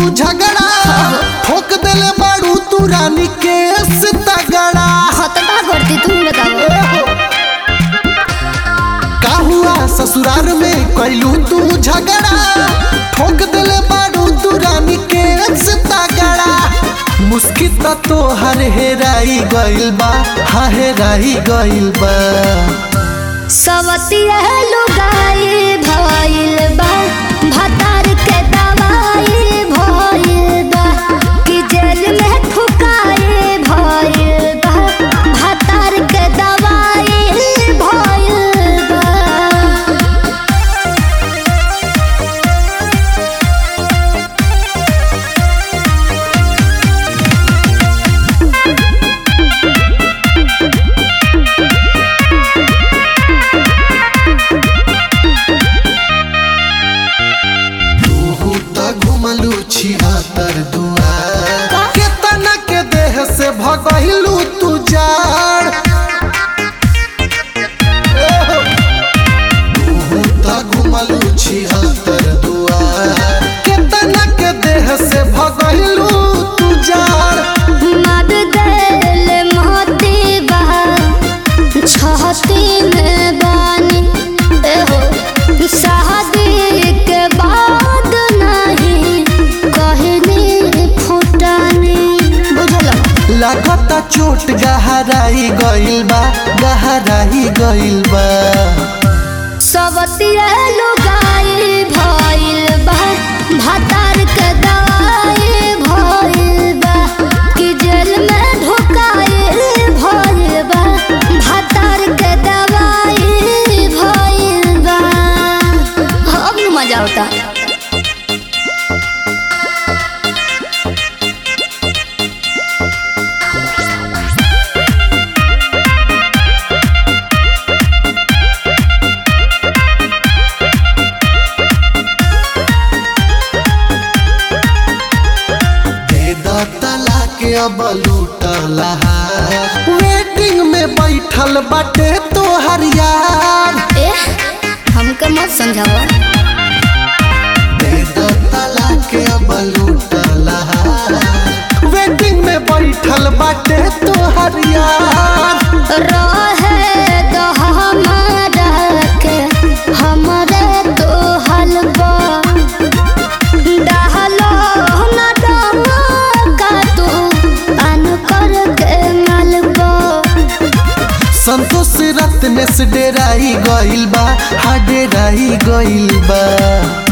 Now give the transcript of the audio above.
झगड़ा ठोक देले बाड़ू तू रानी के तगड़ा हाँ तो का करती तुम बताओ का हुआ ससुराल में कैलू तू झगड़ा ठोक देले बाड़ू तू रानी के तगड़ा मुस्किल त तो हर हेराई गइल बा हा हेराई गइल बा सवती लुगाई भइल बा भतार के दवाई भइल बा कि जेल में ठुकाई भइल बा भतार के दवाई भइल बा तू त घुमलू छिहत्तर दुआर केतना के देह से भगहिलू तू जाड़ तू त घुमलू छिहत्तर दुआर केतना के देह से भगहिलू तू जाड़ मर देल मोती बा छहती में बानी एहो शादी के बाद नहीं कहनी फुटानी बुझल लागता चोट गहराई गइल बा गहराई गइल बा सबती लुगाई भइल बा भतार के दवाई भइल बा कि जेल में ढुकाई भइल बा भतार के दवाई भइल बा अब न मजा होता दे द तला के अब लूटला वेटिंग में बैठल बाटे तोहर यार ए हमके मत समझावा दे द तला के अब लूटला वेटिंग में बैठल बाटे तोहर यार रहे दो हमारा के हमरे तो हलवा डहलो न डमा का तू अन कर के मलबा संतोष रत्न से डेराई गइल बा हा डेराई गइल बा